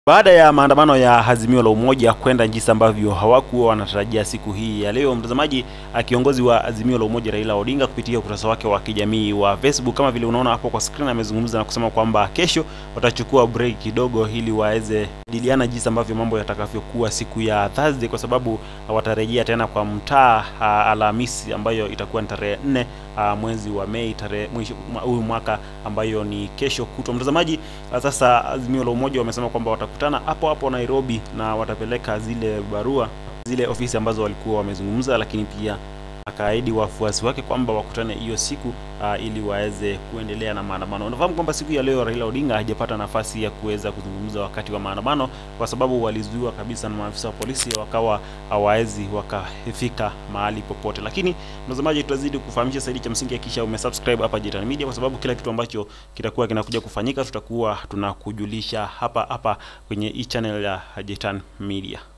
Baada ya maandamano ya Azimio la Umoja kwenda jinsi ambavyo hawakuwa wanatarajia siku hii ya leo, mtazamaji, kiongozi wa Azimio la Umoja Raila Odinga kupitia ukurasa wake wa kijamii wa Facebook, kama vile unaona hapo kwa screen, amezungumza na kusema kwamba kesho watachukua break kidogo ili waweze kujadiliana jinsi ambavyo mambo yatakavyokuwa siku ya Thursday, kwa sababu watarejea tena kwa mtaa Alhamisi ambayo itakuwa ni tarehe nne mwezi wa Mei tarehe huyu mwaka ambayo ni kesho kutwa. Mtazamaji, sasa Azimio la Umoja wamesema kwamba watakutana hapo hapo Nairobi na watapeleka zile barua zile ofisi ambazo walikuwa wamezungumza, lakini pia akaahidi wafuasi wake kwamba wakutane hiyo siku uh, ili waweze kuendelea na maandamano. Unafahamu kwamba siku ya leo Raila Odinga hajapata nafasi ya kuweza kuzungumza wakati wa maandamano kwa sababu walizuiwa kabisa na maafisa wa polisi, wakawa hawawezi wakafika mahali popote. Lakini mtazamaji, tutazidi kufahamisha zaidi, cha msingi hakikisha umesubscribe hapa Jetan Media, kwa sababu kila kitu ambacho kitakuwa kinakuja kufanyika tutakuwa tunakujulisha hapa hapa kwenye hii channel ya Jetan Media.